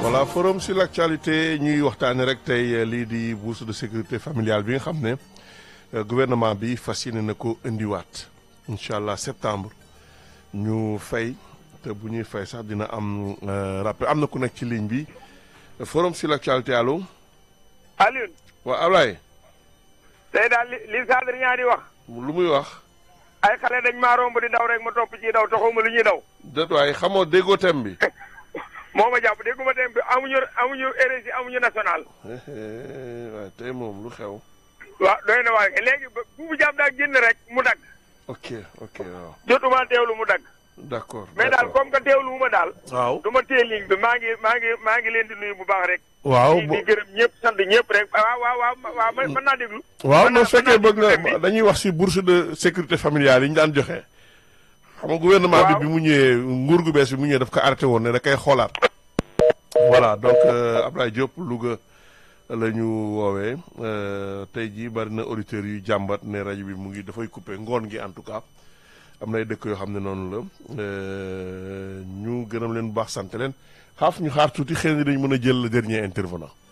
voilà forum sur l'actualité ñuy waxtaanee rek tey lii di bourse de sécurité familiale bi nga xam ne gouvernement bi fas yéene na ko indiwaat incha allah septembre ñu fay te bu ñuy fay sax dina am rappel am na ku nekk ci ligne bi forum sur l'actualité allo. Alioune. waaw Ablaye. tey daal li li Sadr ñaari wax. lu muy wax. ay xale dañ maa romb di daw rek ma topp ci daw taxaw ma lu ñuy daw. déet waaye xamoo déggoo thème bi. moo ma jàpp dégguma thème bi amuñu amuñu RSI amuñu national. waaye tey moom lu xew. waaw doy na waaye léegi ba bu mu jàpp daal génn rek mu dagg. ok ok waaw. jotuma teewlu mu dagg. d'accord mais daal comme que teewlu wu ma daal. waaw du ma téye ligne bi maa ngi maa ngi maa ngi leen di nuyu bu baax rek. waaw di di gërëm ñëpp sant ñëpp rek waaw waaw waaw waaw mën naa déglu. waaw mën non naa- fekkee mën naa bëgg nga déglu dañuy wax ci bourse de sécurité familiale yi ñu daan joxe. xam nga gouvernement bi Waaw. bi mu ñëwee nguur gu bees bi mu ñëwee daf ko arrêté woon ne da koy xoolaat. voilà donc euh, Ablaye Diop Louga la ñu woowee euh, tey jii bari na auditeurs yu jàmbat ne rajo bi mu ngi dafay coupé ngoon gi en tout cas am na ay dëkk yoo xam ne noonu la euh, ñu gërëm leen bu baax sant leen xaaf ñu xaar tuuti xëy na dañu mën a jël le dernier intervenant.